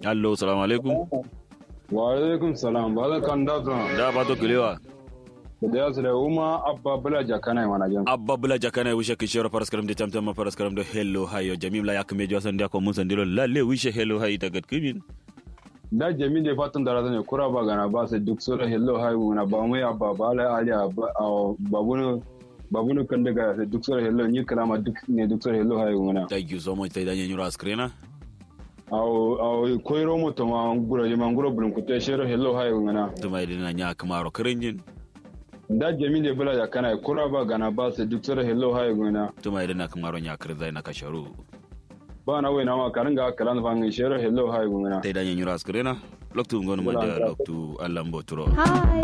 allo salamu alaikum wa alaikum salam ba za kan da zuwa da ba to kilewa da ya su da uma abba bula jakana mana jan abba bula jakana wishe kishoro paraskaram de tamtam ma paraskaram do hello hayo jamim la yakme jo san dia ko mun san dilo lalle wishe hello hayi daga kimin da jami da fatan da razane kura ba gana ba sai duk sura hello hai na ba mai abba ba la ali babunu babunu kan daga sai duk sura hello ni kalama duk ne duk sura hello hai na thank you so much tayda nyanyuro askrena aw aw koyro mo to ma nguro ma nguro bulun ku te shero hello hai na tuma idina nya kamaro kirinjin da jami da bula jakana kura ba gana ba sai duk sura hello hai na tuma idina kamaro nya kirzai na kasharu ba na wai na ma karin ga kalan fa ngi shero hello hai na tayda nyanyuro askrena loktu ngono mo da loktu allambo turo Hi.